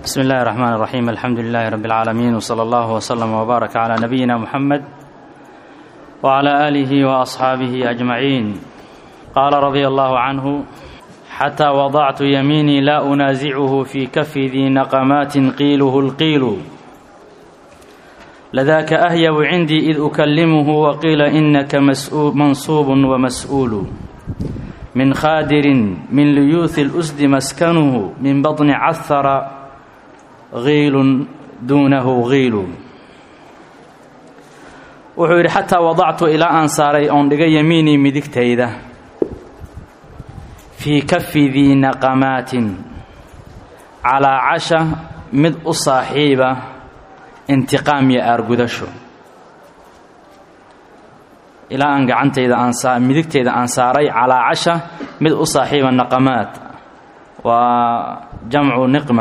بسم الله الرحمن الرحيم الحمد لله رب العالمين وصلى الله وسلم وبارك على نبينا محمد وعلى آله وأصحابه أجمعين قال رضي الله عنه حتى وضعت يميني لا أنازعه في كف ذي نقمات قيله القيل لذاك أهيب عندي إذ أكلمه وقيل إنك مسؤول منصوب ومسؤول من خادر من ليوث الأسد مسكنه من بطن عثر غيل duunahu giilu wuxuu yidhi xataa wadactu ilaa aan saaray oon dhiga yamiinii midigtayda fii kafi dii naqamaatin calaa casha mid u saaxiiba intiqaam iyo aargudasho ilaa aan gacantayda aan midigtayda aan saaray calaa casha mid u saaxiiba naqamaat waa jamcu niqma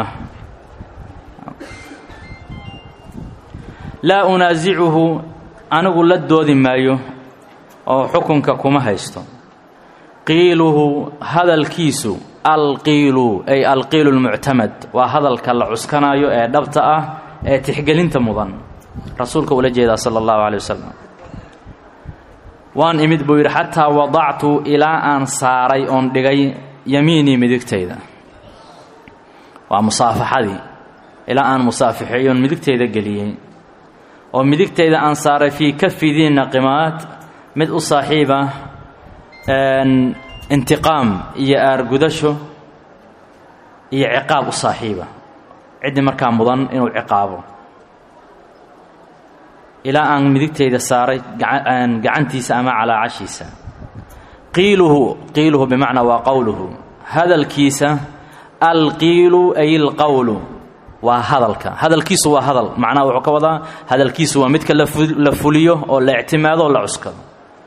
laa unaasicuhu anigu la doodi maayo oo xukunka kuma haysto qiiluhu hadalkiisu alqiilu ay alqiilu lmuctamad waa hadalka la cuskanaayo ee dhabta ah ee tixgelinta mudan rasuulka ula jeedaa sala allahu calay wasalam waan imid buu yidhi xataa wadactu ilaa aan saaray oon dhigay yamiinii midigtayda waa musaafaxadii ilaa aan musaafixeeyoon midigtayda geliyey oo midigtayda aan saaray fii kafi dii naqimaad mid u saaxiiba intiqaam iyo aargudasho iyo ciqaab u saaxiiba ciddii markaa mudan inuu ciqaabo ilaa aan midigtayda saaray gacantiisa ama calaa cashiisa qiiluhu qiiluhu bimacnaa waa qowluhu hadalkiisa alqiilu ay ilqowlu waa hadalka hadalkiisu waa hadal macnaha wuxuu ka wadaa hadalkiisu waa midka la fuliyo oo la ictimaado oo la cuskado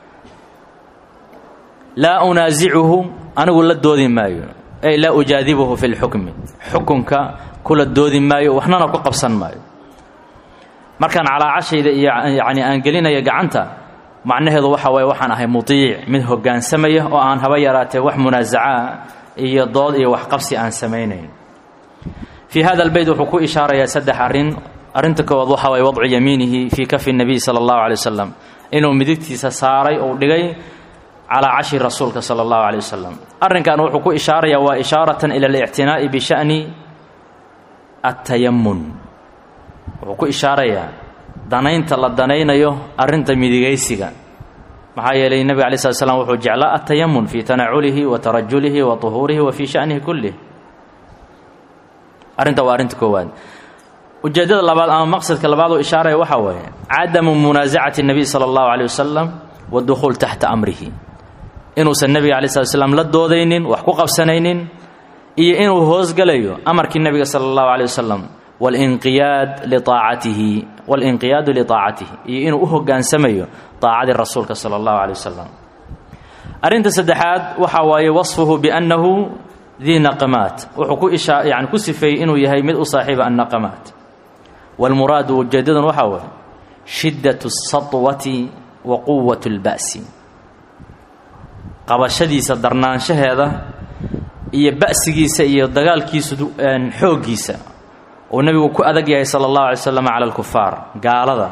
laa unaasicuhu anigu la doodi maayo ay laa ujaadibuhu fi lxukmi xukunka kula doodi maayo waxnana ku qabsan maayo markaan calaacashayda iyo yacni aan gelinayo gacanta macnaheedu waxa waaye waxaan ahay mudiic mid hoggaansamaya oo aan haba yaraatee wax munaasacaa iyo dood iyo waxqabsi aan samaynayn fii hada albeyt wuxuu ku ishaarayaa saddex arrin arrinta koowaad waxa waye wadcu yamiinihi fii kafi nabiy sala allahu calay wasalam inuu midigtiisa saaray ou dhigay calaa cashi rasuulka sala allahu calay wasalam arrinkan wuxuu ku ishaarayaa waa ishaaratan ila alictinaa'i bisha'ni attayamun wuxuu ku ishaarayaa danaynta la danaynayo arrinta midigaysiga maxaa yeelay nebiga alay slat slam wuxuu jeclaa attayamun fii tanaculihi wa tarajulihi wa tuhuurihi wa fii sha'nihi kullih arrinta waa arrinta koowaad ujeeddada labaad ama maqsadka labaad oo ishaaraya waxaa waaye cadamu munaasacati nebiy sala allahu caleyh wasalam waddukhuul taxta amrihi inuusan nebiga alay slat slam la doodaynin wax ku qabsanaynin iyo inuu hoosgalayo amarkii nebiga sala allahu caleyh wasalam walinqiyaad liaacatihi walinqiyaadu liaacatihi iyo inuu u hoggaansamayo daacadii rasuulka sala allahu caleyh wasalam arrinta saddexaad waxaa waaye wasfuhu biannahu dii naqamaat wuxuu ku ishaa yani ku sifeeyey inuu yahay mid u saaxiiba annaqamaat waalmuraadu ujeeddadan waxaa waye shiddat اsatwati wa quwat اlba'si qabashadiisa darnaanshaheeda iyo ba'sigiisa iyo dagaalkiisu xooggiisa uu nebigu ku adag yahay sala اllahu alay slam cala alkufaar gaalada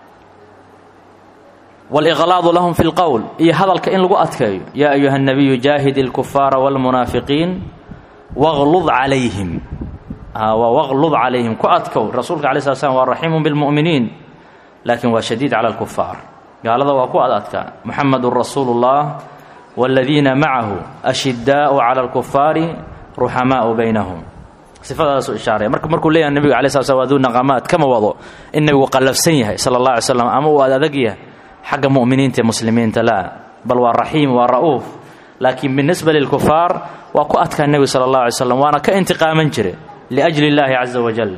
wاliqlaadu lahum fi اlqowl iyo hadalka in lagu adkeeyo yaa ayuha الnabiyu jaahid اlkufaara wاlmunaafiqiin waqlud calayhim waa waqlud calayhim ku adkow rasuulka alay slat slam waa raxiimu bilmu'miniin laakiin waa shadiid cala alkufaar gaalada waa ku ad adkaa muxamedun rasuulu اllah wاladiina macahu ashidaau cala alkufaari ruxamaau baynahum sifadaasuu ishaaraya marka markuu leeyahay nebiga alay slat slam waa duu naqamaad kama wado in nebigu qallafsan yahay sala اllah alay slam ama uu ad adag yahay xagga mu'miniinta ee muslimiinta laa bal waa raxiim waa ra'uuf laakiin binisba lilkufaar waa ku adkaa nebigu sala اllah alay slam waana ka intiqaaman jire liajli اllaahi caza wajal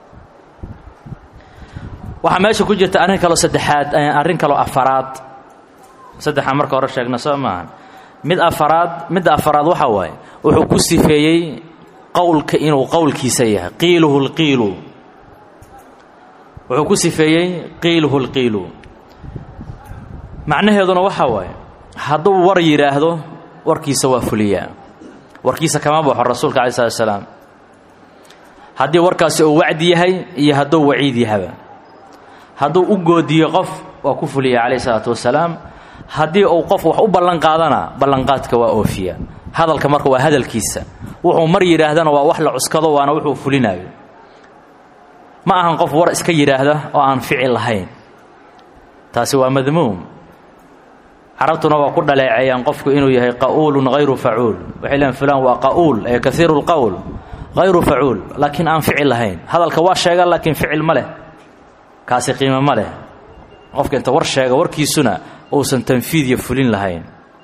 waxaa meesha ku jirta arrin kaloo saddexaad arrin kaloo afaraad saddexaan marka hore sheegna soo maaha mid afaraad midda afaraad waxaa waaye wuxuu ku sifeeyey qowlka inuu qowlkiisa yahay qiiluhu lqiilu wuxuu ku sifeeyey qiiluhu lqiilu macnaheeduna waxaa waaye hadduu war yidhaahdo warkiisa waa fuliyaa warkiisa kama baxo rasuulka alai slat slaam haddii warkaasi uu wacdi yahay iyo hadduu waciid yahaba hadduu u goodiyo qof waa ku fuliya calayh isalaatu wasalaam haddii uu qof wax u ballan qaadana ballanqaadka waa oofiya hadalka marka waa hadalkiisa wuxuu mar yidhaahdana waa wax la cuskado waana wuxuu fulinayo ma ahan qof war iska yidhaahda oo aan ficil lahayn taasi waa madmuum carabtuna waa ku dhaleeceeyaan qofku inuu yahay qa'uulun hayru facuul waxay leeyn fulaan waa qa'uul ee kaiiru lqowl hayru facuul laakiin aan ficil lahayn hadalka waa sheega laakiin ficil ma leh kaasi qiimo ma leh qofka inta war sheega warkiisuna uusan tanfiid iyo fulin lahayn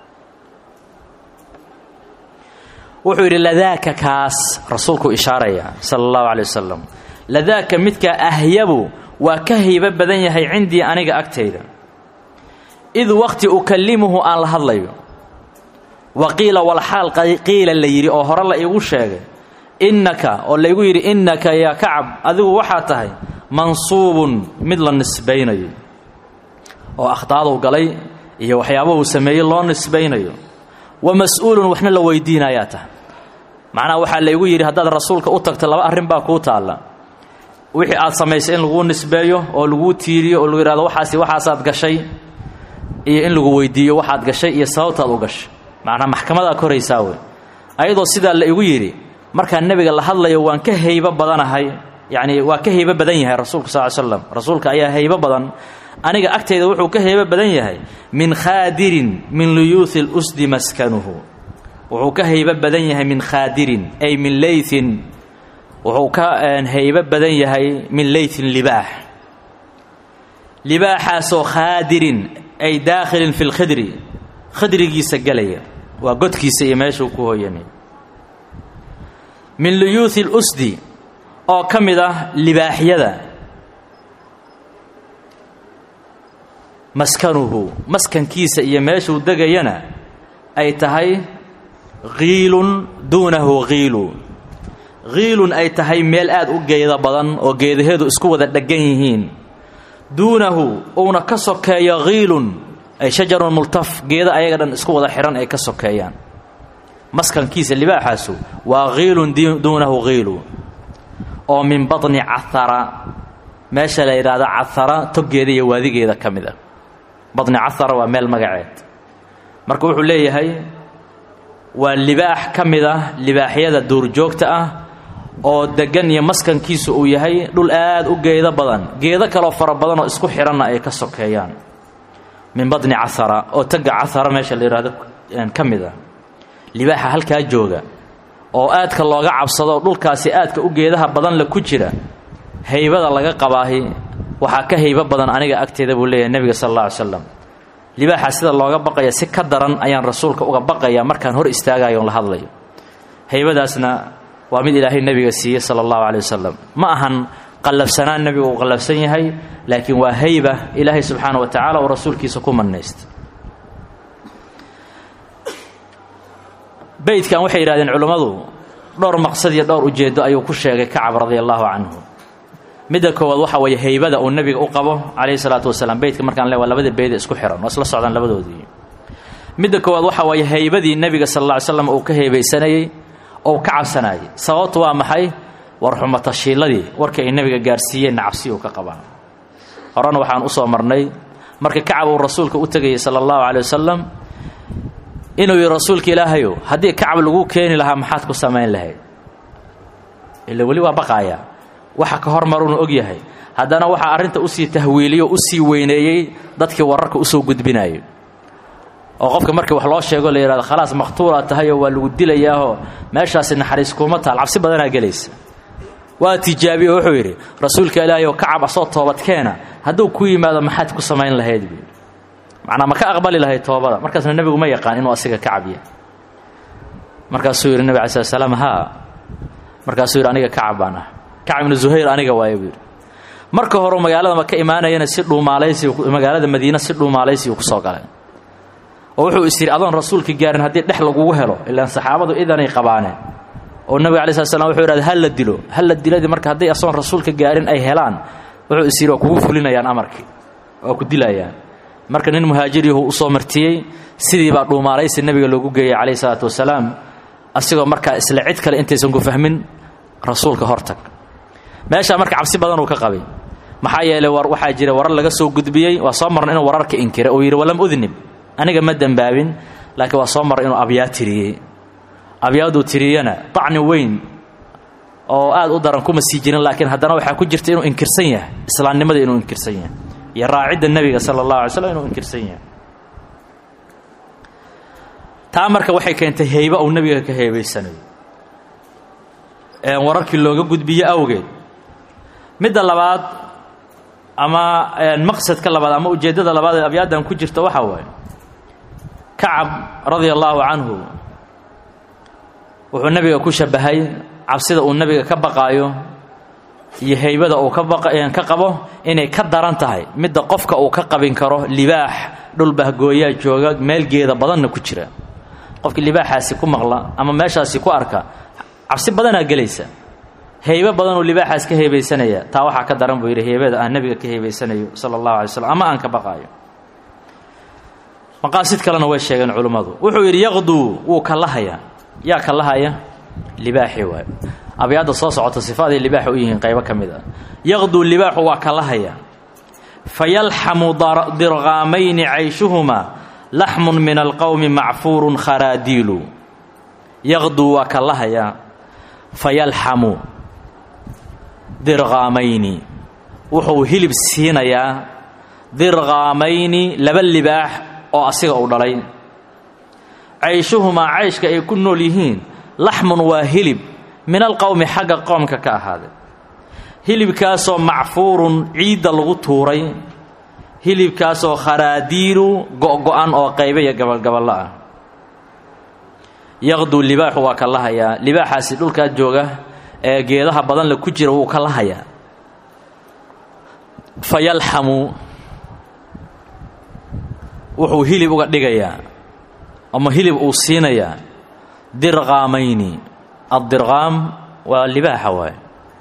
wuxuu yidhi ladaaka kaas rasuulku ishaaraya sala allahu calay wasalam ladaaka midkaa ahyabu waa ka haybo badan yahay cindii aniga agtayda id waqti ukallimuhu aan la hadlayo wa qiila walxaal qiila la yidhi oo hore la iigu sheegay innaka oo laygu yidhi innaka yaa kacab adigu waxaa tahay mansuubun mid la nisbaynayo oo akhtaaduu galay iyo waxyaabahu sameeyey loo nisbaynayo wa mas-uulun waxna la weydiinayaa tahay macnaha waxaa laygu yidhi haddaad rasuulka u tagto laba arrin baa kuu taalla wixii aad samaysay in laguu nisbeeyo oo laguu tiiriyo oo lagu yidhahdo waxaasi waxaasaad gashay iyo in lagu weydiiyo waxaad gashay iyo sababtaad u gashay macnaa maxkamadaa koraysaa wey ayadoo sidaa la igu yidhi markaa nebiga la hadlayo waan ka haybo badanahay yacnii waa ka haybo badan yahay rasuulka sal ly slam rasuulka ayaa haybo badan aniga agtayda wuxuu ka haybo badan yahay min khaadirin min luyuuhi lusdi maskanuhu wuxuu ka haybo badan yahay min khaadirin ay min leytin wuxuu ka haybo badan yahay min leytin libaax libaaxaasoo khaadirin ay daakhilin fi lkhidri khidrigiisa gelaya waa godkiisa iyo meeshuu ku hooyanay min luyuuhi lusdi oo ka mid ah libaaxyada maskanuhu maskankiisa iyo meeshuu degayana ay tahay kiilun duunahu kiilu kiilun ay tahay meel aad u geeda badan oo geedaheedu isku wada dheggan yihiin duunahu uuna ka sokeeyo kiilun ay shajarun multaf geeda ayaga dhan isku wada xidhan ay ka sokeeyaan maskankiisa libaaxaasu waa kiilun duunahu kiilu oo min baطni cahara meesha la yidhaahdo cahara toggeeda iyo waadigeeda ka mid ah baطni cahara waa meel magaceed marka wuxuu leeyahay waa libaax ka mid ah libaaxyada duurjoogta ah oo deggan iyo maskankiisu uu yahay dhul aad u geedo badan geedo kaloo fara badan oo isku xidhanna ay ka sokeeyaan min baطni cahara oo tagga cahara meesha la yidhaahdo ka mid ah libaaxa halkaa jooga oo aadka looga cabsado dhulkaasi aadka u geedaha badan la ku jira haybada laga qabaahi waxaa ka haybo badan aniga agteeda buu leeyahay nebiga sal alla ly slam libaaxa sida looga baqaya si ka daran ayaan rasuulka uga baqaya markaan hor istaagayo on la hadlayo haybadaasna waa mid ilaahay nebiga siiyey sala allahu caley wasalam ma ahan qallafsanaan nebigu uu qallafsan yahay laakiin waa hayba ilaahay subxaana wa tacala uu rasuulkiisa ku mannaysta beydkan waxay yidhahdeen culummadu dhowr maqsad iyo dhowr ujeeddo ayuu ku sheegay kacab radia allaahu canhu midda koowaad waxa weeye haybada uu nebiga u qabo calayhi salaatu wasalaam beydka markaan le waa labada beede isku xihan oo isla socdaan labadoodii midda koowaad waxa weeye haybadii nebiga sal alla ly slam uu ka haybaysanayey oo ka cabsanayay sababtu waa maxay war xumatashiiladii warka ay nebiga gaarsiiyeenna cabsi uu ka qabaa horena waxaan u soo marnay marka kacab uu rasuulka u tegayay sala allahu caley wasalam inuu yihi rasuulka ilaahayow haddii kacab lagu keeni lahaa maxaad ku samayn lahayd ila weli waa baqaaya waxa ka hormaruunu og yahay haddana waxaa arrinta usii tahwiiliyo usii weyneeyey dadkii wararka usoo gudbinayo oo qofka markii wax loo sheego la yidhahdo khalaas makhtuulaa tahayoo waa lagu dilayaahoo meeshaasi naxariis kuuma taal cabsi badanaa gelaysa waa tijaabiye oo wuxuu yidhi rasuulka ilaahayow kacab asoo toobadkeena hadduu ku yimaado maxaad ku samayn lahayd buu macnaa ma ka aqbali lahayd toobada markaasna nebigu ma yaqaan inuu asiga kacab yahay markaasuu yidhi nebig alai slat slaam haa markaasuu yidhi aniga kacab baan ah kacab ibnu zuhayr aniga waaye buu yidhi marka horeu magaalada maka imaanayana si dhuumaalaysi magaalada madiina si dhuumaalaysiyu kusoo galay oo wuxuu is yidhi adoon rasuulka gaarin haddii dhex lagugu helo ilaan saxaabadu idanay qabaaneen oo nebiga alai slat slam wuxuu yidhahda ha la dilo ha la diladii marka hadday asoon rasuulka gaarin ay helaan wuxuu is yidhi waa kugu fulinayaan amarkii waa ku dilayaan marka nin muhaajirihu u soo martiyey sidii baa dhuumaalaysi nebiga loogu geeyey calayhi salaatu wasalaam asigoo markaa isla cid kale intaysan ku fahmin rasuulka hortag meeshaa marka cabsi badan uu ka qabay maxaa yeelay war waxaa jira warar laga soo gudbiyey waa soo marna inuu wararka inkiray uu yidhi walam udnib aniga ma dembaabin laakiin waa soo marra inuu abyaad tiriyey abyaaduu tiriyana dacni weyn oo aad u daran kuma sii jirin laakiin haddana waxaa ku jirta inuu inkirsan yahay islaamnimada inuu inkirsan yahay iyo raacidda nebiga sala allahu alay slam inuu inkirsan yahay taa marka waxay keentay heyba uu nebiga ka heebaysanayo wararkii looga gudbiye awgeed midda labaad ama maqsadka labaad ama ujeeddada labaad ee abyaaddan ku jirta waxaa waaye kacab radia allaahu canhu wuxuu nebiga ku shabahay cabsida uu nebiga ka baqaayo iyo heybada uu ka qabo inay ka daran tahay midda qofka uu ka qabin karo libaax dhulbahgooyaa jooga meelgeeda badanna ku jira qofkii libaaxaasi ku maqla ama meeshaasi ku arka cabsi badanaa gelaysa heybo badanuu libaaxaas ka heebaysanaya taa waxaa ka daran buu yidhi heybada aan nebiga ka heebaysanayo sala allahu alay slam ama aan ka baqaayo maqaasid kalena way sheegeen culummadu wuxuu yidhi yaqduu wuu kallahayaa yaa kallahaya libaaxi waay abyaadda soo socota sifaaday libaaxa u yihiin qaybo ka mid a yaqduu libaaxu waa kallahaya fayalxamu dirqaamayni cayshuhumaa laxmun min alqowmi macfuurun kharaadiilu yaqduu waa kallahayaa fayalxamu dirqaamayni wuxuu hilib siinayaa dirqaamayni laba libaax oo asiga uu dhalay cayshuhumaa cayshka ay ku nool yihiin laxmun waa hilib min alqowmi xagga qoomka ka ahaaday hilibkaasoo macfuurun ciidda lagu tuuray hilibkaasoo kharaadiilu go'go'an oo qayba iyo gabalgaballo ah yaqduu libaaxu waa ka lahayaa libaaxaasi dhulkaa jooga ee geedaha badan le ku jira wuu ka lahayaa fa yalxamu wuxuu hilib uga dhigayaa ama hilib uu siinayaa dirqaamayni addirqaam waa libaaxa waay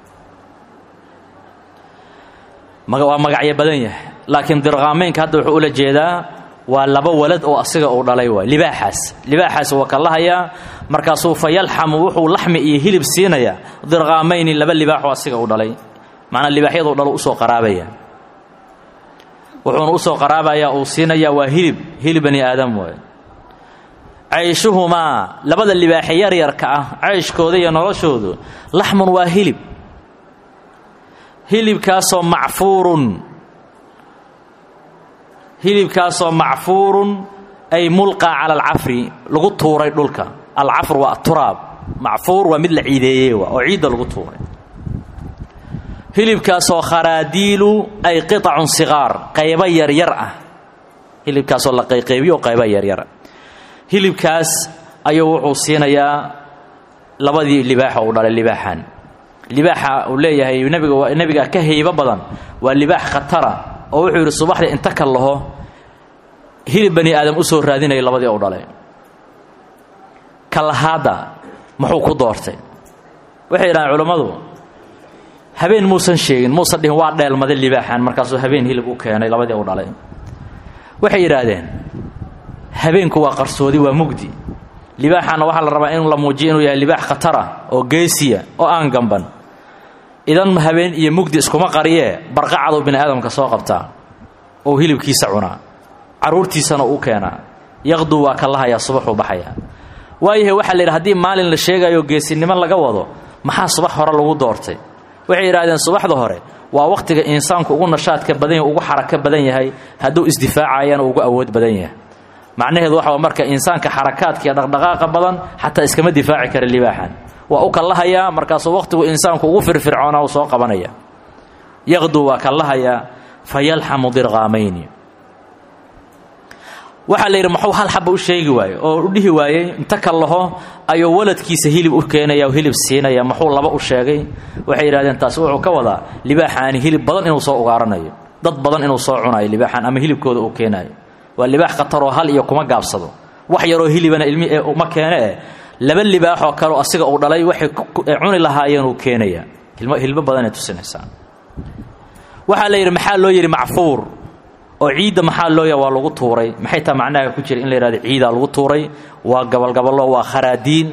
waa magacyo badan yahay laakiin dirqaamaynka hadda wuxuu ula jeedaa waa laba walad oo asiga uu dhalay waay libaaxaas libaaxaas waa ka lahayaa markaasuu fa yalxamu wuxuu laxmi iyo hilib siinayaa dirqaamayni laba libaaxoo asiga uu dhalay macnaa libaaxyaduu dhalo usoo qaraabaya wuxuuna usoo qaraabayaa uu siinayaa waa hilib hilib bani aadam waay cayshuhumaa labada libaaxe yaryarka ah cayshkooda iyo noloshoodu laxmun waa hilib hilibkaasoo macfuurun hilibkaasoo macfuurun ay mulqaa cala alcafri lagu tuuray dhulka alcafr waa aturaab macfuur waa mid la ciideeyey waa oo ciidda lagu tuuray hilibkaasoo kharaadiilu ay qitacun siqaar qaybo yaryar ah hilibkaasoo la qayqaybiyo qaybo yaryara hilibkaas ayuu wuxuu siinayaa labadii libaaxa uu dhalay libaaxan libaaxa uu leeyahay nebiga nebiga ka haybo badan waa libaax khatara oo wuxuu yidhi subaxdii inta ka laho hilib bani aadam u soo raadinaya labadii u dhalay kalahaadda muxuu ku doortay waxay yidhahdeen culammadu habeen muusan sheegin muusan dhihin waa dheelmaday libaaxan markaasuu habeen hilib u keenay labadii u dhalay waxay yidhaahdeen habeenku waa qarsoodi waa mugdi libaaxaana waxaa la rabaa in la muujiyo inuu yahay libaax khatara oo geesiya oo aan gamban idan habeen iyo mugdi iskuma qariyee barqacaduu bini aadamka soo qabtaa oo hilibkiisa cunaa carruurtiisana u keenaa yaqduu waa ka lahayaa subaxuu baxayaa waayahay waxaa la yidhi haddii maalin la sheegayo geesinimo laga wado maxaa subax hore lagu doortay waxay yidhahdeen subaxda hore waa wakhtiga insaanku ugu nashaadka badan yahay ugu xarako badan yahay hadduu isdifaacayana ugu awood badan yahay macnaheedu waxa marka insaanka xarakaadka iyo dhaqdhaqaaqa badan xataa iskama difaaci kara libaaxan waa u kallahayaa markaasuu wakhtigu insaanku ugu firfircoona u soo qabanaya yaqduu waa kallahayaa fa yalxamu dirqaamayni waxaa la yidhi muxuu hal xaba u sheegi waaye oo u dhihi waayey inta ka laho ayuu waladkiisa hilib u keenaya hilib siinaya muxuu laba u sheegay waxay yidhahdeen taasi wuxuu ka wadaa libaaxaani hilib badan inuu soo ugaaranayo dad badan inuu soo cunayo libaaxan ama hilibkooda uu keenayo waa libaax khataroo hal iyo kuma gaabsado wax yaroo hilibana ilmi ee uma keene eh laba libaaxoo kaleo asiga uu dhalay waxay cuni lahaayeen uu keenaya hilbo badanay tusinaysaa waxaa la yidhi maxaa loo yidhi macfuur oo ciidda maxaa looya waa lagu tuuray maxay taa macnaha ku jira in la yidhahdo ciidaa lagu tuuray waa gabalgaballo waa kharaadiin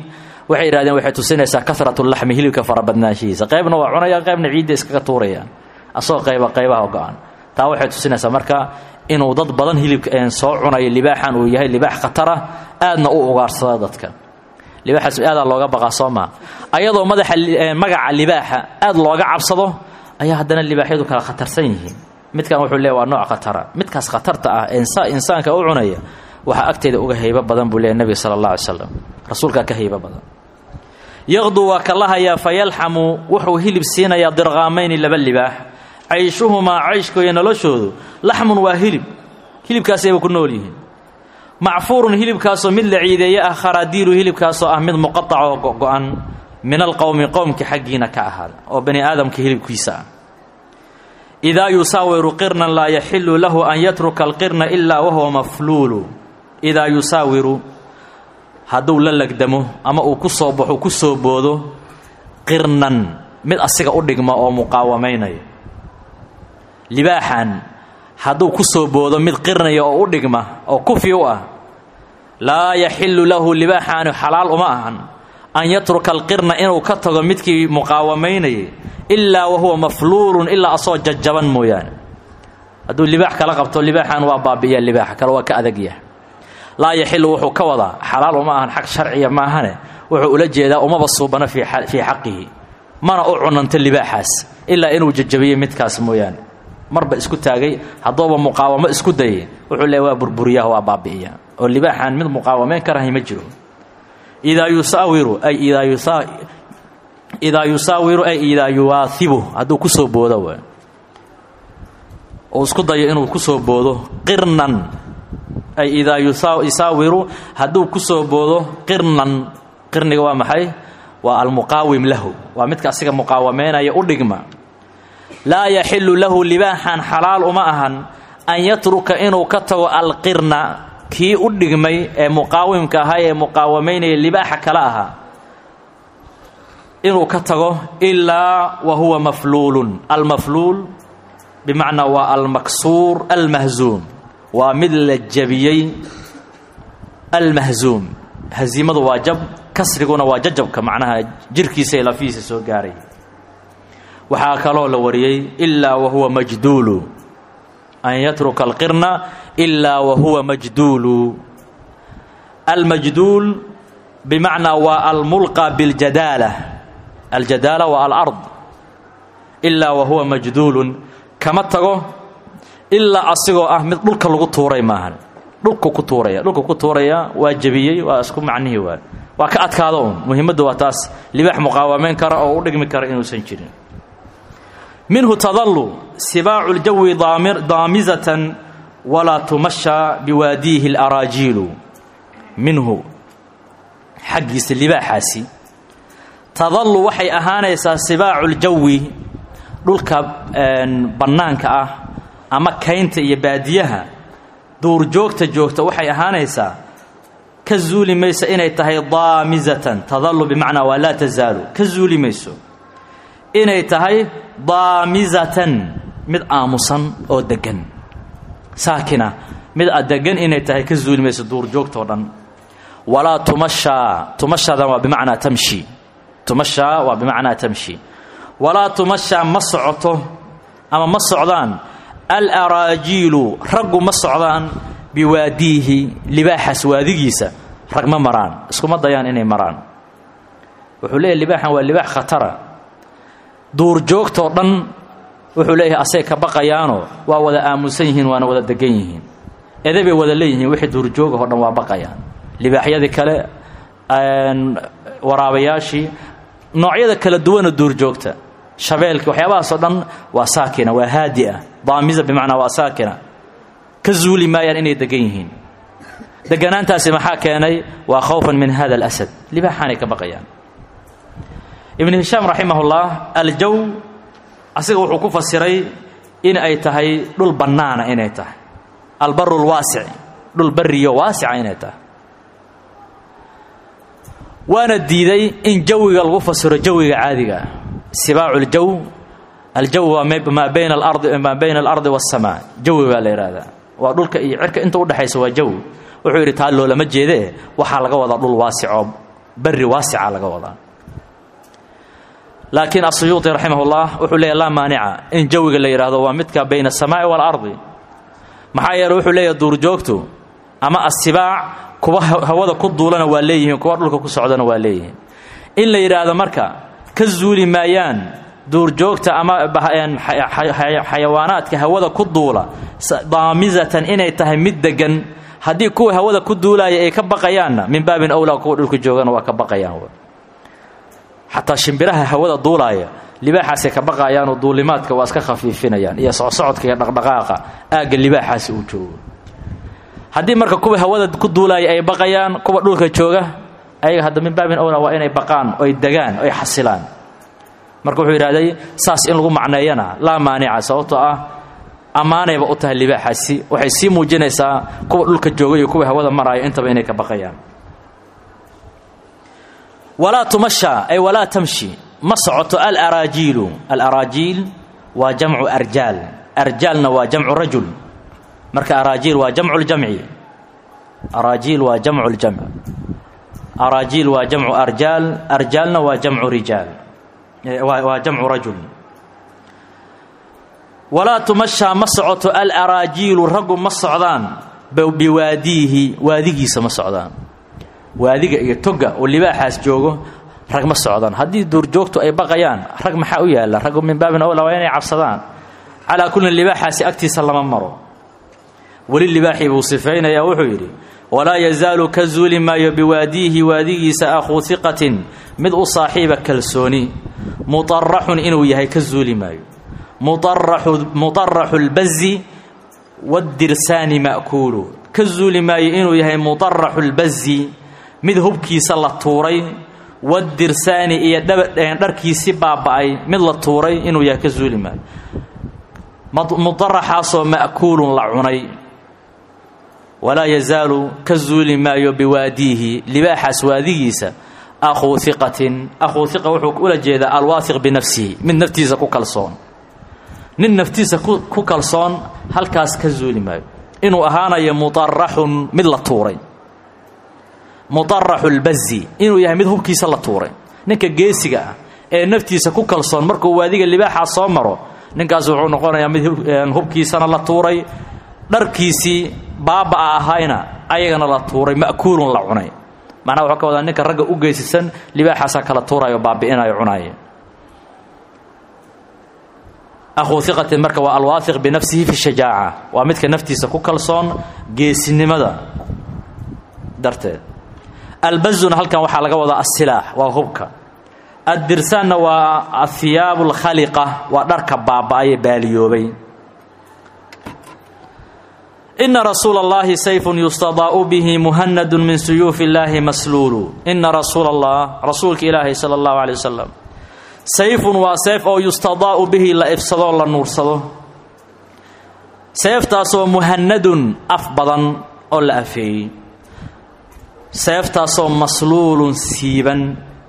waxay yidhahdeen waxay tusinaysaa karatu laxmi hilibka farabadnaanshihiisa qaybna waa cunayaan qaybna ciidda iskaga tuurayaan asagoo qayba qaybaha go-an taa waxay tusinaysaa marka inuu dad badan hilibka soo cunayo libaaxan uu yahay libaax khatara aadna u ugaarsada dadka libaaxaas aadaa looga baqaa soo maa ayadoo madaxa magaca libaaxa aad looga cabsado ayaa haddana libaaxyadu kala khatarsan yihiin midkan wuxuu leeya waa nooc khatara midkaas khatarta ah ee insaanka u cunaya waxaa agteeda uga haybo badan buu leeya nebiga sala allah alay slam rasuulkaa ka haybo badan yaqdu waa ka lahayaa fayalxamu wuxuu hilib siinayaa dirqaamayni laba libaax cayshuhumaa cayshkooya noloshoodu laxmun waa hilib hilibkaasayba ku nool yihiin macfuurun hilibkaasoo mid la ciideeye ah kharaadiilu hilibkaasoo ah mid muqaacoo go-go-an min alqowmi qowmka xaggiina ka ahaada oo bani aadamka hilibkiisa ah idaa yusaawiru qirnan laa yaxilu lahu an yatruka alqirna ilaa wahuwa mafluulu idaa yusaawiru hadduu la legdamo ama uu ku soo baxo ku soo boodo qirnan mid asiga u dhigma oo muqaawamaynaya libaaxan hadduu ku soo boodo mid qirnaya oo u dhigma oo kufi u ah laa yaxilu lahu libaaxaani xalaal uma ahan an yatruka alqirna inuu ka tago midkii muqaawamaynayay ilaa wahuwa mafluulun ilaa asoo jajaban mooyaane hadduu libaax kala qabto libaaxan waa baabi'iya libaaxa kale waa ka adagyaha laa yaxilu wuxuu ka wadaa xalaal uma ahan xaq sharciya maahane wuxuu ula jeedaa umaba suubana fii xaqihi mana u cunanto libaaxaas ilaa inuu jajabiyo midkaas mooyaane marba isku taagay hadduuba muqaawamo isku dayay wuxuu leeya waa burburiyaha waa baabi'iya oo libaaxaan mid muqaawamayn karahay ma jiro idaa yusaawiru ay idaa yusaa idaa yusaawiru ay idaa yuwaahibu hadduu ku soo boodo w uu isku dayo inuu ku soo boodo qirnan ay idaa yusaawiru hadduu ku soo boodo qirnan qirniga waa maxay waa almuqaawim lahu waa midka asiga muqaawamaynaya u dhigma laa yaxilu lahu libaaxan xalaal uma ahan an yatruka inuu ka tago alqirna kii u dhigmay ee muqaawimka ahaa ee muqaawamaynaya libaaxa kale ahaa inuu ka tago ilaa wa huwa mafluulun almafluul bimacnaa waa almaksuur almahzuum waa mid la jabiyey almahzuum haziimadu waa jab kasriguna waa jajabka macnaha jirkiisa ee lafihiisa soo gaaray waxaa kaloo la wariyey ilaa wa huwa majduulu an yatruka alqirna ilaa wa huwa majduulu almajduul bimacnaa waa almulqa biاljadaala aljadaala waa alard ilaa wa huwa majduulun kama tago ilaa asigoo ah mid dhulka lagu tuuray maahan dhulku ku tuuraya dhulku ku tuuraya waa jebiyey waa isku macnihii waa waa ka adkaado un muhiimaddu waa taas libaax muqaawamayn kara oo u dhigmi kara inuusan jirin minhu tadalu sibaacu ljawi daamizatan walaa tumasha biwaadiihi اlaraajiilu minhu xaggiisa libaaxaasi tadalu waxay ahaanaysaa sibaacu ljawi dhulka bannaanka ah ama kaynta iyo baadiyaha duurjoogta joogta waxay ahaanaysaa ka zuuli mayso inay tahay daamizatan tadalu bimacnaa waa laa tasaalu ka zuuli mayso inay tahay daamizatan mid aamusan oo deggan saakina mid adegan inay tahay ka zuuli mayso duurjoogtao dhan walaa tumashaa tumashadan waa bimacnaa tamshi tumashaa waa bimacnaa tamshi walaa tumashaa ma socoto ama ma socdaan alaraajiilu raggu ma socdaan biwaadiihi libaaxaas waadigiisa rag ma maraan iskuma dayaan inay maraan wuxuu leeyahy libaaxan waa libaax khatara duurjoogtoo dhan wuxuu leeyahay asay ka baqayaanoo waa wada aamusan yihiin waana wada degan yihiin edabay wada leeyihiin wixii duurjoogahoo dhan waa baqayaan libaaxyadii kale waraabayaashii noocyada kala duwana duurjoogta shabeelki waxyaabahaasoo dhan waa saakina waa haadi'a daamiza bimacnaa waa saakina ka zuuli maayaan inay degan yihiin deganaantaasi maxaa keenay waa khawfan min hada alasad libaaxaanay ka baqayaan ibnu hishaam raximahullah aljow asiga wuxuu ku fasiray in ay tahay dhul bannaana inay tahay albaru lwaasic dhul bariyo waasica inay tahay waana diiday in jawiga lagu fasiro jawiga caadiga ah sibaacu ljow aljow waa maa bayna alardi maa bayna alardi waاsamaa jawi baa la yidhaahdaa waa dhulka iyo cirka inta udhexaysa waa jawi wuxuu yidhi taa loolama jeedee waxaa laga wadaa dhul waasicoo berri waasica laga wadaa laakiin asuyuuطi raximah اllah wuxuu leeyahy laa maanica in jawiga la yidhaahdo waa midka bayna الsamaaءi wاlardi maxaa yeele wuxuu leeyahay duurjoogtu ama asibaac kuwa hawada ku duulana waa leeyihiin kuwa dhulka ku socdana waa leeyihiin in la yidhaahdo marka ka zuuli maayaan duurjoogta ama xayawaanaadka hawada ku duula daamizatan inay tahay mid degan haddii kuwa hawada ku duulaaya ay ka baqayaanna min baabin awlaa kuwa dhulka joogana waa ka baqayaan xataa shimbiraha hawada duulaaya libaaxaasay ka baqayaanoo duulimaadka waa iska khafiifinayaan iyo socsocodka iyo dhaqdhaqaaqa aagga libaaxaasi uu joogo haddii marka kuwa hawada ku duulaaya ay baqayaan kuwa dhulka jooga ayaga hadda min baabin awlaa waa inay baqaan oy degaan oy xasilaan marka wuxuu yidhahday saas in lagu macneeyana laa maanica sababtoo ah ammaanayba u tahay libaaxaasi waxay sii muujinaysaa kuwa dhulka jooga iyo kuwa hawada maraayo intaba inay ka baqayaan walaa tumasha ay walaa tamshi ma socoto alaraajiilu alaraajiil waa jamcu arjaal arjaalna waa jamcu rajul marka araajiil waa jamcu ljamci araajiil waa jamcu ljamc araajiil waa jamcu arjaal arjaalna waa jamcu rijaal waa jamcu rajul walaa tumashaa ma socoto alaraajiilu raggu ma socdaan biwaadiihi waadigiisa ma socdaan waadiga iyo toga oo libaaxaas joogo rag ma socdaan haddii duurjoogtu ay baqayaan rag maxaa u yaalla raggu min baabin awla waa inay cabsadaan calaa kullin libaaxaasi agtiisa lama maro weli libaaxii buu sifaynayaa wuxuu yidhi walaa yazaalu ka zuuli maayo biwaadiihi waadigiisa akhuu hiqatin mid u saaxiiba kalsooni muطaraxun inuu yahay ka zuuli maayo muطaraxu اlbazi wadirsaani ma'kuulu ka zuuli maayo inuu yahay muطaraxu اlbazi mid hubkiisa la tuuray wadirsaani iyo dharkiisi baaba'ay mid la tuuray inuu yahay ka zuuli maayo muطaraxaasoo ma'kuulun la cunay walaa yazaalu ka zuuli maayo biwaadiihi libaaxaas waadigiisa akhuu hiqatin akhuu hiqa wuxuu ula jeedaa alwaathiq binafsihi mid naftiisa ku kalsoon nin naftiisa ku kalsoon halkaas ka zuuli maayo inuu ahaanayo muطaraxun mid la tuuray muطaraxu اlbazi inuu yahay mid hubkiisa la tuuray ninka geesiga ah ee naftiisa ku kalsoon markuu waadiga libaaxaa soo maro ninkaas wuxuu noqonayaa mid hubkiisana la tuuray dharkiisii baaba'a ahayna ayagana la tuuray ma'kuulun la cunay macnaha waxuu ka wadaa ninka ragga u geesisan libaaxaasaa kala tuurayo baabi'inayo cunaaya akhuu hiqatin marka waa alwaathiq binafsihi fi shajaaca waa midka naftiisa ku kalsoon geesinimada darteed albazuna halkan waxaa laga wadaa asilaax waa hubka addirsaanna waa ahiyaabu alkhaliqa waa dharka baaba'aye baaliyoobay ina rasuula اllahi sayfun yustadaa'u bihi muhanadu min suyuufi اllaahi masluulu ina rasuula allah rasuulka ilaahi sala اllahu alay wasalam sayfun waa seef oo yustadaa'u bihi la ifsadoo la nuursado seeftaasoo muhanadun af badan oo la afeeyey seeftaasoo masluulun siiban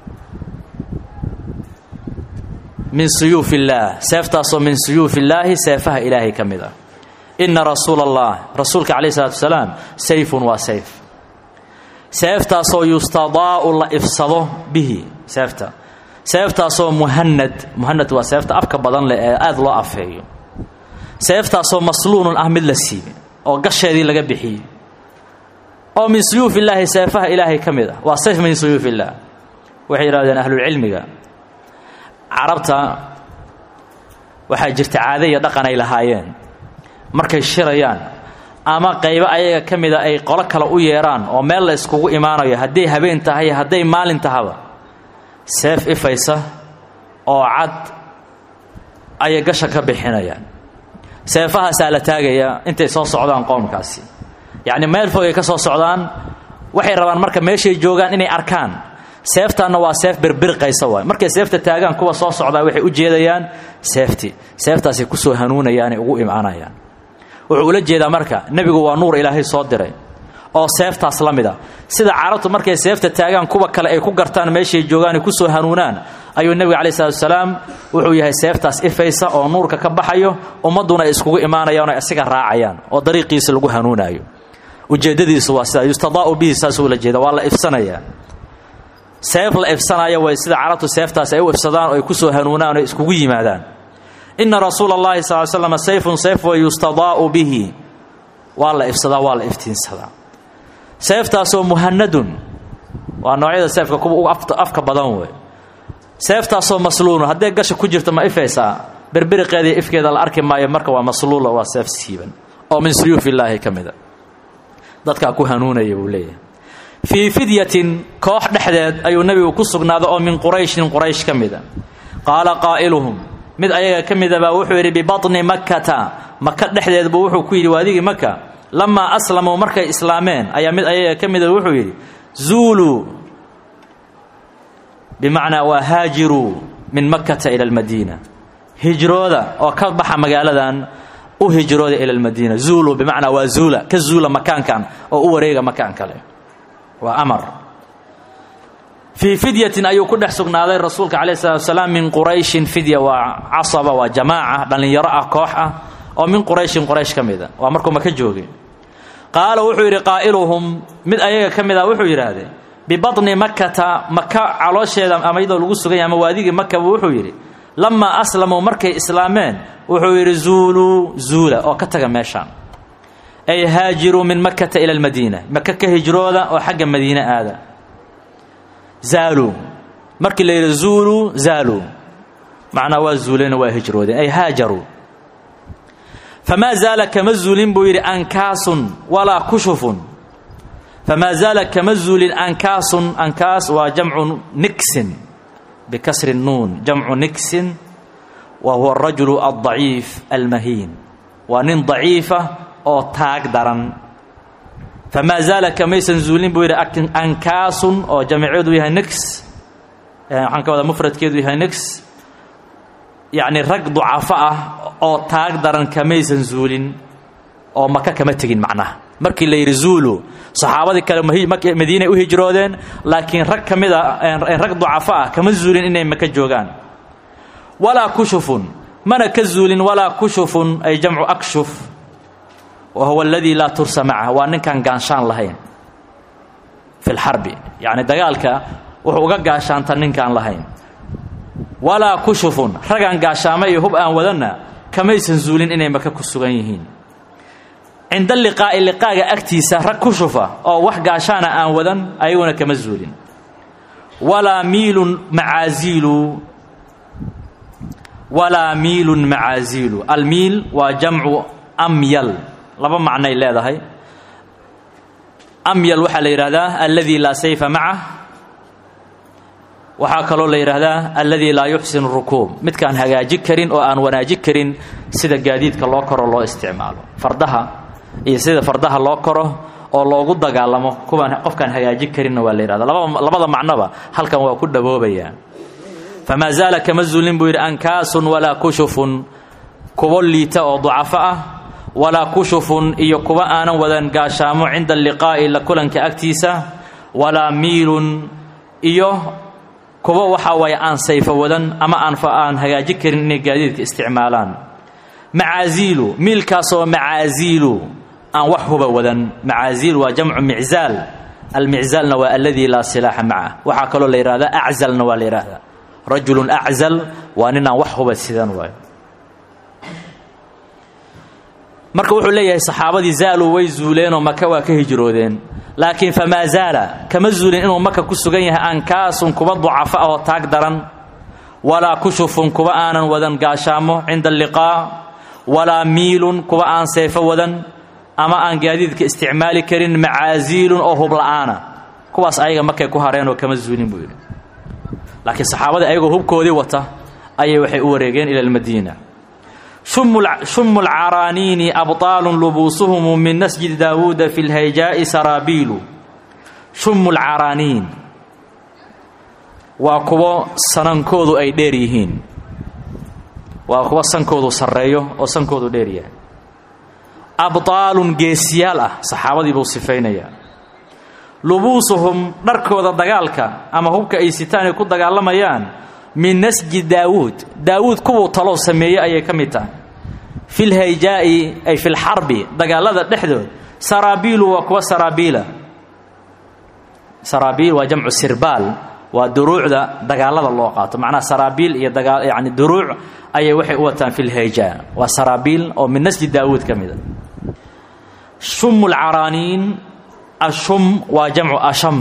min suyuufi illaah seeftaasoo min suyuufi illaahi seefaha ilaahay ka mid ah ina rasuula allah rasuulka calayh isalaatu wasalaam sayfun waa sayf seeftaasoo yustadaa'u la ifsado bihi seefta seeftaasoo muhanad muhanad waa seefta afka badan leh ee aada loo afeeyo seeftaasoo masluulun ah mid la siibay oo gasheedii laga bixiyey oo min suyuuf illaahi seefaha ilaahay ka mid ah waa sayf min suyuuf illaah waxay yidhahdeen ahlulcilmiga carabta waxaa jirta caade iyo dhaqan ay lahaayeen markay shirayaan ama qaybo ayaga ka mida ay qolo kale u yeedhaan oo meel la iskugu imaanayo hadday habeen tahay hadday maalin tahaba seef ifaysa oo cad ayay gasha ka bixinayaan seefahaasaa la taagayaa intay soo socdaan qoomkaasi yacni meel fog ay ka soo socdaan waxay rabaan marka meeshay joogaan inay arkaan seeftaanna waa seef birbirqaysa waay markay seefta taagaan kuwa soo socdaa waxay u jeedayaan seeftii seeftaasay kusoo hanuunayaanay ugu imaanayaan wuxuu ula jeedaa marka nebigu waa nuur ilaahay soo diray oo seeftaas la mid a sida carabtu markay seefta taagaan kuwa kale ay ku gartaan meeshay joogaan ay kusoo hanuunaan ayuu nebiga calayi salatu wasalaam wuxuu yahay seeftaas ifaysa oo nuurka ka baxayo ummadduna ay iskugu imaanayaan oo isaga raacayaan oo dariiqiisa lagu hanuunaayo ujeeddadiisu waa sidaa yustadaa'u bihi saasuu ula jeeda waa la ifsanayaa seef la ifsanaya way sida carabtu seeftaas ay u ifsadaan oo ay ku soo hanuunaan oo iskugu yimaadaan inna rasuula allahi sal slam sayfun sayf wa yustadaa'u bihi waa la ifsadaa waa la iftiinsadaa seeftaasoo muhanadun waa noocyada seefka kuwa ugu afka badan wey seeftaasoo masluulun hadday gasha ku jirta ma ifaysaa berberiqeediiyo ifkeeda la arki maayo marka waa masluula waa seef siiban oo min suyuuf illaahi ka mida dadkaa ku hanuunaya buu leeyahay fii fidyatin koox dhexdeed ayuu nebigu ku sugnaaday oo min qurayshin quraysh ka mida qaala qaa'iluhum mid ayaga ka mida baa wuxuu yidhi bibatni makkata maka dhexdeed buu wuxuu ku yidhi waadigii maka lamaa aslamuu markay islaameen ayaa mid ayaga ka mida wuxuu yidhi zuuluu bimacnaa waa haajiruu min makkata ila almadiina hijrooda oo ka baxa magaaladan u hijrooda ila almadiina zuuluu bimacnaa waa zuula ka zuula makaankan oo u wareega makaan kale waa amar fii fidyatin ayuu ku dhex sugnaaday rasuulka calayh salatu wasalaam min qurayshin fidya waa casaba waa jamaaca dhallinyaro ah koox ah oo min qurayshin quraysh ka mida waa markuu maka joogay qaala wuxuu yidhi qaa'iluhum mid ayaga ka mid ah wuxuu yidhaahdee bibatni makkata maka caloosheeda ama iyadoo lagu suganya ama waadigii makaba wuxuu yidhi lamaa aslamuu markay islaameen wuxuu yidhi zuuluu zuula oo ka taga meeshaan ay haajiruu min makkata ila almadiina maka ka hijrooda oo xagga madiine aada zaaluu markii la yidhi zuuluu zaaluu macnaa waa zuuleen waa hijroodeen ay haajaruu famaa zaala kama zuulin buu yidhi ankaasun walaa kushufun famaa zaala kama zuulin ankaasun ankaas waa jamcu niksin bikasri nuun jamcu niksin wa huwa arajulu aldaciif almahiin waa nin daciifa oo taag daran famaa zaala kamaysan zuulin buu yidhi ankaasun oo jamiceedu yahay nix waxaan ka wadaa mufradkeedu yahay nix yacni rag ducafo ah oo taag daran kamaysan zuulin oo maka kama tegin macnaha markii la yidhi zuulu saxaabadii kale madiinay u hijroodeen laakiin rag ka mid a rag ducafo ah kama zuulin inay maka joogaan walaa kushufun mana ka zuulin walaa kushufun ay jamcu akshuf wa huwa aladii laa tursa macah waa ninkaan gaanshaan lahayn fi lxarbi yacni dagaalka wuxuu uga gaashaanta ninkaan lahayn walaa kushufun ragaan gaashaama iyo hub aan wadanna kamaysan zuulin inay maka ku sugan yihiin cinda liqaa'i liqaaga agtiisa rag kushufa oo wax gaashaana aan wadan ayaguna kama zuulin walaa miilun macaaziilu walaa miilun macaaziilu almiil waa jamcu amyal laba macnay leedahay amyal waxaa la yidhaahdaa alladii laa sayfa macah waxaa kaloo la yidhaahdaa alladii laa yuxsinu rukuub midkaan hagaaji karin oo aan wanaaji karin sida gaadiidka loo koro loo isticmaalo fardaha iyo sida fardaha loo koro oo loogu dagaalamo kuwaan qofkaan hagaaji karinna waa la yidhahda labada macnoba halkan waa ku dhaboobayaa famaa zaala kama zuulin buu yidhi ankaasun walaa kushufun kuwo liita oo ducafo ah walaa kushufun iyo kuwa aanan wadan gaashaamo cinda alliqaa'i la kulanka agtiisa walaa miilun iyo kuwa waxaa waaye aan sayfo wadan ama aan aan hagaaji karin inay gaadiidka isticmaalaan macaaziilu miilkaasoo macaaziilu aan wax huba wadan macaaziil waa jamcu miczaal almiczaalna waa alladii laa silaaxa macah waxaa kaloo la yidhahdaa aczalna waa la yidhaahdaa rajulun aczal waa nin aan wax huba sidan waayo marka wuxuu leeyahay saxaabadii zaaluu way zuuleenoo maka waa ka hijroodeen laakiin famaa zaala kama zuulin inuu maka ku sugan yahay ankaasun kuwa ducafo ah oo taag daran walaa kushufun kuwa aanan wadan gaashaamo cinda alliqaa walaa miilun kuwa aan seefo wadan ama aan gaadiidka isticmaali karin macaaziilun oo hubla'aana kuwaas ayaga markay ku hareenoo kama zuulin buu yidhi laakiin saxaabadii ayagoo hubkoodii wata ayay waxay u wareegeen ila almadiina shumu lcaraaniini abطaalu lubuusuhum min nasjidi daawuuda fi lhayjaa'i saraabiilu shumu lcaraaniin waa kuwo sanankoodu ay dheer yihiin waa kuwo sankoodu sarreeyo oo sankoodu dheer yahay abطaalun geesiyaal ah saxaabadii buu sifaynayaa lubuusuhum dharkooda dagaalka ama hubka ay sitaan ay ku dagaalamayaan min nasji daawuud daawuud kuwuu talow sameeyey ayay ka mid tahay fi lhayjaa'i ay fi lxarbi dagaalada dhexdood saraabiilu waa kuwa saraabiila saraabiil waa jamcu sirbaal waa duruucda dagaalada loo qaato macnaha saraabiil iyo dagaa yani duruuc ayay waxay u wataan fi lhayja waa saraabiil oo min nasji daawuud ka mida shum lcaraaniin ashum waa jamcu asham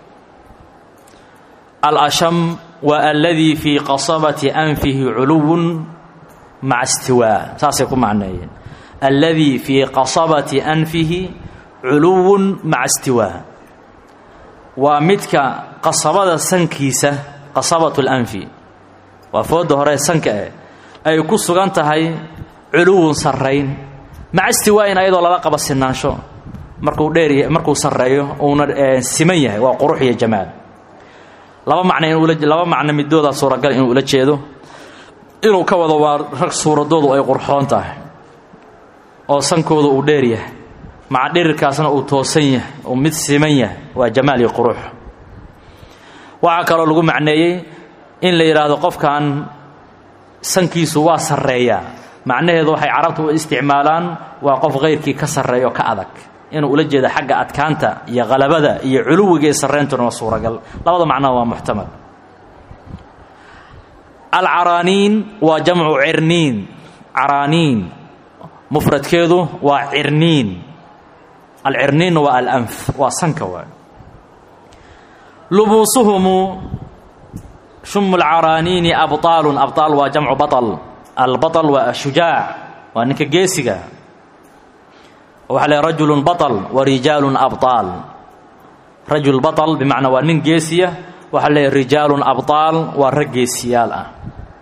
alasham waa aladii fii qasabati anfihi culuwun maca istiwaa saasay ku macneeyeen alladii fii qasabati anfihi culuwun maca istiwaa waa midka qasabada sankiisa qasabatu lanfi waa fooda hore sanka eh ay ku sugan tahay culuwun sarrayn maca istiwaa'in ayadoo lala qaba sinaansho markuu dheer markuu sarreeyo uuna siman yahay waa qurux iyo jamaal laba macno inula laba macno midoodaa suuragal inuu ula jeedo inuu ka wado waa rag suuradoodu ay qurxoon tahay oo sankooda uu dheer yahay maca dhirirkaasna uu toosan yahay uu mid siman yahay waa jamaal iyo qurux waxaa kaloo lagu macneeyey in la yidhaahdo qofkan sankiisu waa sarreeyaa macnaheedu waxay carabtu u isticmaalaan waa qof kayrkii ka sarreeya oo ka adag inuu ula jeeda xagga adkaanta iyo qalabada iyo culuwiga iyo sarreyntuna waa suuragal labada macnaa waa muxtamal alcaraaniin waa jamcu cirniin caraaniin mufradkeedu waa cirniin alcirniinna waa alanf waa sanka waay lubuusuhumu shum lcaraaniini abطaalun abطaal waa jamcu baطl albaطl waa ashujaac waa ninka geesiga waxaa le rajulu baطl wa rijaalu abطaal rajul baطl bimacnaa waa nin geesiya waxaa le rijaalu abطaal waa rag geesiyaal ah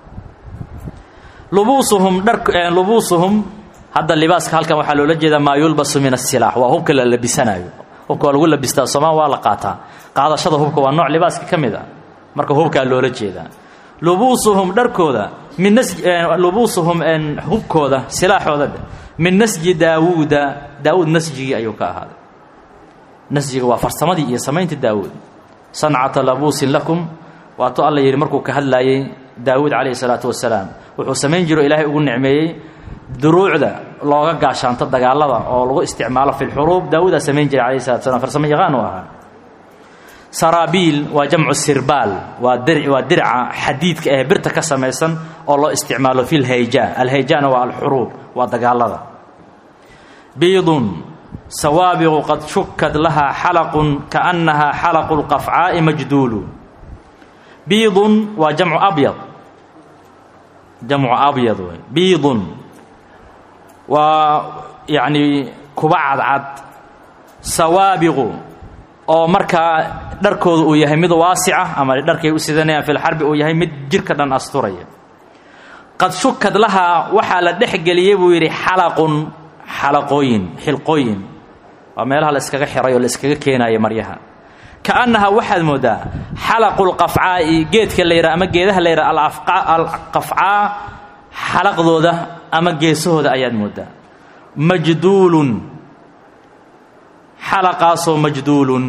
lubuusuhum dhar lubuusuhum hadda libaaska halkan waxaa loola jeedaa maa yulbasu min asilaax waa hubka la labisanayo hubka waa lagu labistaa sooma waa la qaataa qaadashada hubka waa nooc libaaska ka mid a marka hubkaa loola jeedaa lubuusuhum dharkooda min nas lubuusuhum hubkooda silaaxooda min nasji daawuuda daawuud nasjigii ayuu ka ahaaday nasjiga waa farsamadii iyo samaynta daawuud sancata labuusin lakum waatuu alla yidhi markuu ka hadlaayey daawuud calayhi salaatu wasalaam wuxuu samayn jiro ilaahay ugu nicmeeyey duruucda looga gaashaanto dagaalada oo lagu isticmaalo fi lxuruub daawuudaa samayn jiray calayhi salatu slam farsamo yaqaan u ahaa saraabiil waa jamcu sirbaal waa dir waa dirca xadiidka ee birta ka samaysan oo loo isticmaalo fi lhayja alhayjana waa alxuruub waa dagaalada biidun sawaabiqu qad shukad lahaa xalaqun kaannahaa xalaqu lqafcaa'i majduulu biidun waa jamcu abyad jamcu abyad wey biidun waa yacnii kuba cadcad sawaabiqu oo markaa dharkooda uu yahay mid waasica ama dharkay u sidanayaan filxarbi uu yahay mid jidhka dhan asturaya qad shukad lahaa waxaa la dhex geliyey buu yidhi xalaqun xalaqooyin xilqooyin waa meelaha la iskaga xiray oo la iskaga keenayo maryaha kaannahaa waxaad mooddaa xalaqulqafcaa'i geedka la yidhaha ama geedaha la yidhaha alqafcaa xalaqdooda ama geesahooda ayaad mooddaa majduulun xalaqaasoo majduulun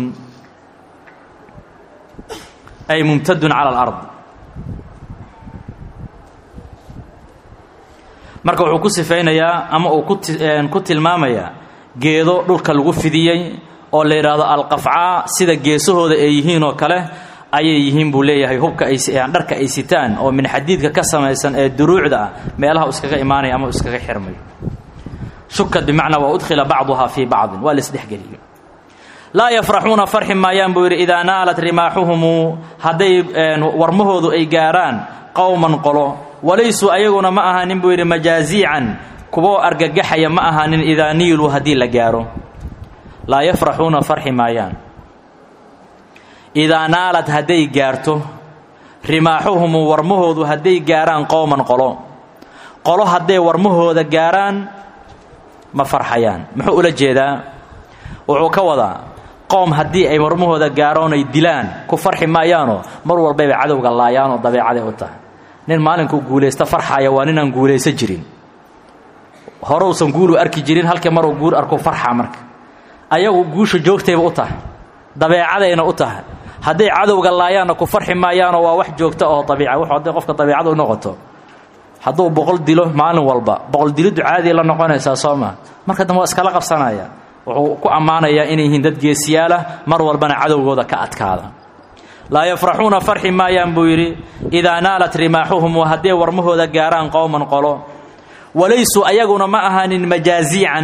ay mumtadun cala alard marka wuxuu ku sifaynayaa ama uu ku tilmaamayaa geedo dhulka lagu fidiyey oo la yidhaahdo alqafcaa sida geesahooda ay yihiin oo kale ayay yihiin buu leeyahay hubka ay dharka ay sitaan oo min xadiidka ka samaysan ee duruucda ah meelaha u iskaga imaanaya ama u iskaga xirmayo shukad bimacnaa waa udkhila bacduhaa fii bacdin waa laisdhexgeliyo laa yafraxuuna farxi maayaan buu yidhi idaa naalat rimaaxuhumu hadday warmahoodu ay gaarhaan qowman qolo walaysuu ayaguna ma ahaanin buu yidhi majaaziican kuwo argagaxaya ma ahaanin idaa niiluu haddii la gaaro laa yafraxuuna farxi maayaan idaa naalad hadday gaarto rimaaxuhumu warmahoodu hadday gaarhaan qowman qolo qolo hadday warmahooda gaarhaan ma farxayaan muxuu ula jeedaa wuxuu ka wadaa qowm haddii ay warmahooda gaaroon ay dilaan ku farxi maayaanoo mar walbayba cadowga laayaanoo dabeecaday u tahay nin maalinkuu guulaysta farxaya waa ninaan guulaysan jirin horeusan guulu arki jirin halkii maruu guul arku farxa marka ayagu guusha joogtayba u tahay dabeecadayna u tahay hadday cadowga laayaanna ku farxi maayaanoo waa wax joogta oo abiica wuxuu hadday qofka dabiicada u noqoto hadduu boqol dilo maalin walba boqol diliddu caadiya la noqonaysaa soo maa marka dambe waa iskala qabsanaya wuxuu ku ammaanayaa inay yihiin dad geesiyaalah mar walbana cadowgooda ka adkaada laa yafraxuuna farxi maayaan buu yidhi idaa naalat rimaaxuhum wa hadday warmahooda gaaraan qowman qolo walaysuu ayaguna ma ahaanin majaaziican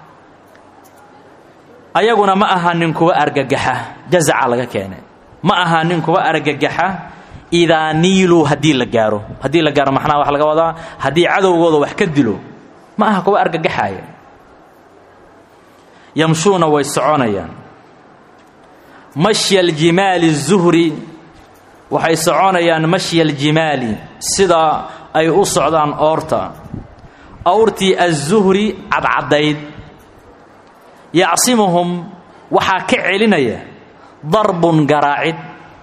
ayaguna ma ahaanin kuwa argagaxa jazaca laga keenay ma ahaanin kuwa argagaxa idaa niiluu haddii la gaaro haddii la gaaro maxnaa waxa laga wadaa haddii cadowgooda wax ka dilo ma aha kuwa argagaxaaya yamshuuna way soconayaan mashya aljimaali الzuhri waxay soconayaan mashya aljimaali sida ay u socdaan oorta awrtii aلzuhri cadcaddayd yacsimuhum waxaa ka celinaya darbun garaacid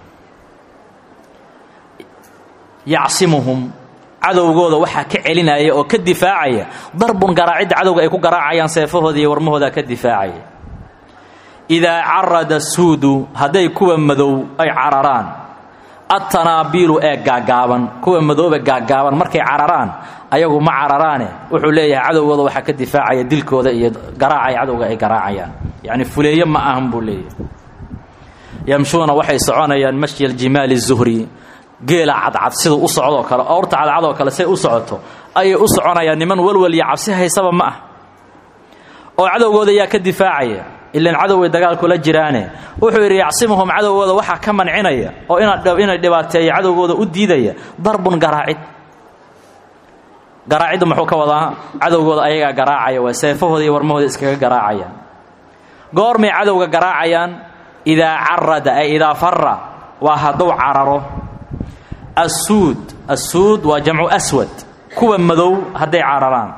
yacsimuhum cadowgooda waxaa ka celinaya oo ka difaacaya darbun garaacidda cadowga ay ku garaacayaan seefahooda iyo warmahooda ka difaacaya idaa carada suudu hadday kuwa madow ay cararaan attanaabiilu ee gaagaaban kuwa madoobe gaagaaban markay cararaan ayagu ma cararaane wuxuu leeyahay cadowgooda waxaa ka difaacaya dilkooda iyo garaacay cadowga ay garaacayaan yacni fuleeye ma ahan buu leeyahay yamshuuna waxay soconayaan mashya aljimaali zuhri geela cadcad sida u socdoo kale oorta cadcadoo kale say u socoto ayay u soconayaan niman walwal iyo cabsi haysaba ma ah oo cadowgooda yaa ka difaacaya ilan cadoway dagaalkula jiraane wuxuu yidhi yacsimuhum cadowgooda waxaa ka mancinaya oo inay dhibaateeya cadowgooda u diidaya darbun garaacid garaaciddu muxuu ka wadaa cadowgooda ayagaa garaacaya waa seefahooda iyo warmahooda iskaga garaacayaan goormay cadowga garaacayaan idaa carada ay idaa fara waa hadduu cararo assuud assuud waa jamcu aswad kuwa madow hadday cararaan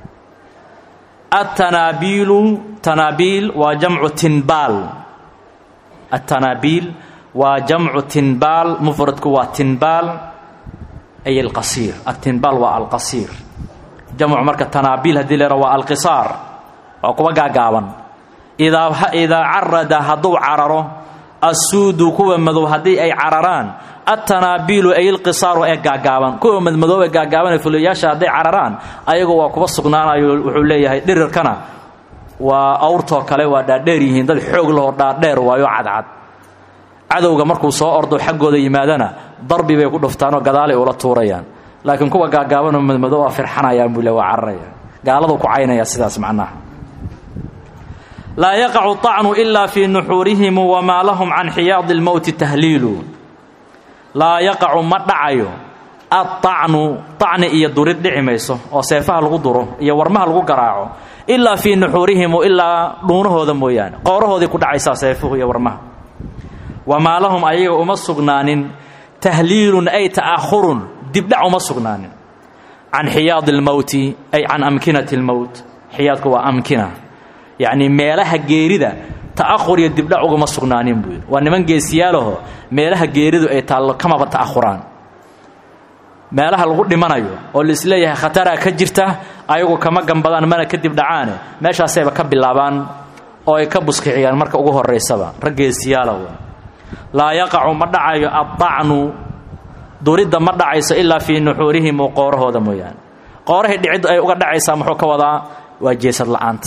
atanaabiilu tanaabiil waa jamcu tinbaal atanaabiil waa jamcu tinbaal mufradku waa tinbaal ay alqasiir atinbaal waa alqasiir jamcu marka tanaabiil haddii leera waa alqisaar waa kuwa gaagaaban idaa idaa carada hadduu cararo assuudu kuwa madow haddii ay cararaan atanaabiilu ay ilqisaaru ee gaagaaban kuwa madmadoobe gaagaaban ee fuliyayaasha hadday cararaan ayagu waa kuba sugnaanayo wuxuu leeyahay dhirirkana waa awrtoo kale waa dhaadheer yihiin dad xoog lahoo dhaadheer waayo cadcad cadowga markuu soo ordo xaggooda yimaadana darbi bay ku dhuftaanoo gadaalay ula tuurayaan laakiin kuwa gaagaabanoo madmadoo waa firxanayaan buu le waa cararaya gaaladu ku caynaya sidaas macnaha laa yaqacu طacnu ila fii nuxuurihim wamaa lahum can xiyaadi اlmowti tahliilu laa yaqacu ma dhacayo aطacnu طacni iyo durid dhici mayso oo seefaha lagu duro iyo warmaha lagu garaaco ilaa fii nuxuurihimu ilaa dhuunahooda mooyaane qoorahoodii ku dhacaysaa seefuhu iyo warmaha wamaa lahum ayaga uma sugnaanin tahliilun ay ta'ahurun dibdhac uma sugnaanin can xiyaadi اlmowti ay can amkinati اlmowt xiyaadku waa amkina yacnii meelaha geerida ta'ahur iyo dibdhac uguma sugnaanin buu yidhi waa niman geesiyaalaho meelaha geeridu ay taallo kamaba ta'ahuraan meelaha lagu dhimanayo oo laisleeyahay khataraa ka jirta ayagu kama gambadaan mana kadib dhacaane meeshaasayba ka bilaabaan oo ay ka buskiciyaan marka ugu horaysaba rag geesiyaala w laa yaqacu ma dhacayo addacnu duridda ma dhacayso ilaa fii nuxuurihim u qoorahooda mooyaane qoorahay dhiciddu ay uga dhacaysaa muxuu ka wadaa waa jeesad la'aanta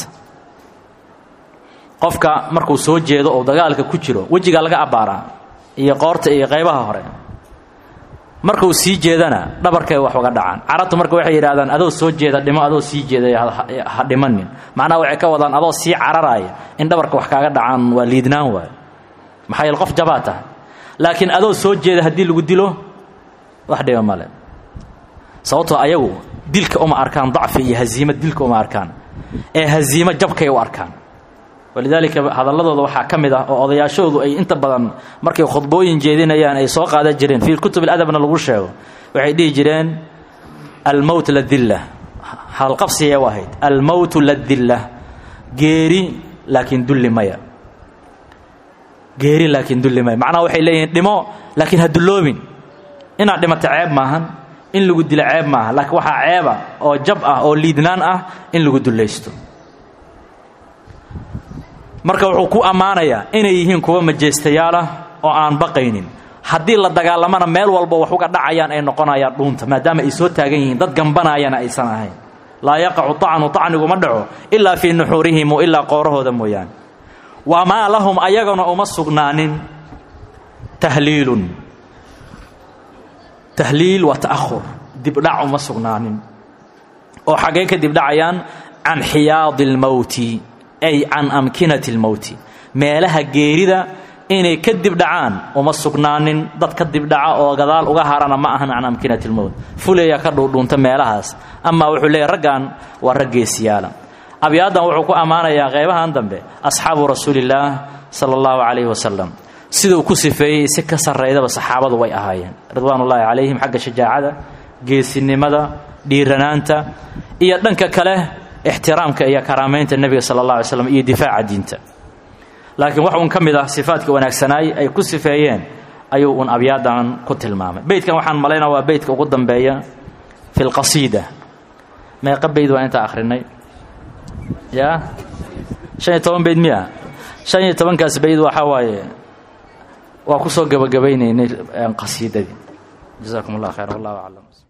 qofka markuu soo jeedo oo dagaalka ku jiro wejigaa laga abbaaraa iyo qoorta iyo qaybaha hore markuu sii jeedana dhabarkay wax uga dhacaan carabtu marka waxay yidhahdaan adoo soo jeeda dhimo adoo sii jeeday ha dhimanin macnaha waxay ka wadaan adoo sii cararaaya in dhabarka wax kaaga dhacaan waa liidnaan waayo maxaa yeele qof jabaa tahay laakiin adoo soo jeeda haddii lagu dilo wax dhiba male sababtoo ayagu dilka uma arkaan dacfi iyo haziimo dilka uma arkaan ee haziimo jabkay u arkaan walidaalika hadalladooda waxaa ka mid ah oo odayaashoodu ay inta badan markay khudbooyin jeedinayaan ay soo qaadan jireen fii kutub اladabna lagu sheego waxay dhihi jireen almowt ladilla hadalqabsigay u ahayd almowtu ladilla geeri laakiin dulli maya geeri laakiin dulli maya macnaha waxay leeyihiin dhimo laakiin ha dulloobin inaad dhimata ceeb maahan in lagu dilo ceeb maaha laakiin waxaa ceeba oo jab ah oo liidnaan ah in lagu dullaysto marka wuxuu ku ammaanayaa inay yihiin kuwa majeystayaal ah oo aan baqaynin haddii la dagaalamana meel walba wax uga dhacayaan ay noqonayaan dhuunta maadaama ay soo taagan yihiin dad gambanayana aysan ahayn laa yaqacu طacnu طacniguma dhaco ilaa fii nuxuurihim ilaa qoorahooda mooyaane wamaa lahum ayagana uma sugnaanin tahliilun tahliil waa ta'ahur dibdhac uma sugnaanin oo xaggee ka dibdhacayaan can xiyaadi اlmowti ay can amkinati اlmowti meelaha geerida inay ka dibdhacaan uma sugnaanin dad ka dibdhaca oo gadaal uga harana ma ahan can amkinati اlmowt fuleya ka dhuudhuunta meelahaas amaa wuxuu leeyahy raggan waa raggeesiyaala abyaaddan wuxuu ku ammaanayaa qeybahan dambe asxaabu rasuulillaah sala allahu calayhi wasalam siduu ku sifeeyey si ka sarraydaba saxaabadu way ahaayeen ridwaanullaahi calayhim xagga shajaacada geesinimada dhiiranaanta iyo dhanka kale ixtiraamka iyo karaamaynta nebiga sala allah alay slam iyo difaaca diinta laakiin wax uun ka mid ah sifaadka wanaagsanaay ay ku sifeeyeen ayuu uun abyaaddan ku tilmaamay beydkan waxaan malaynaa waa beydka ugu dambeeya fi lqasiida meeqa beyd waa intaa akhrinay yaa shan iyo toban beyd miya shan iyo tobankaas beyd waxaa waaye waa ku soo gabagabaynaynay qasiidadii jazakum allah khayr wallahu aclam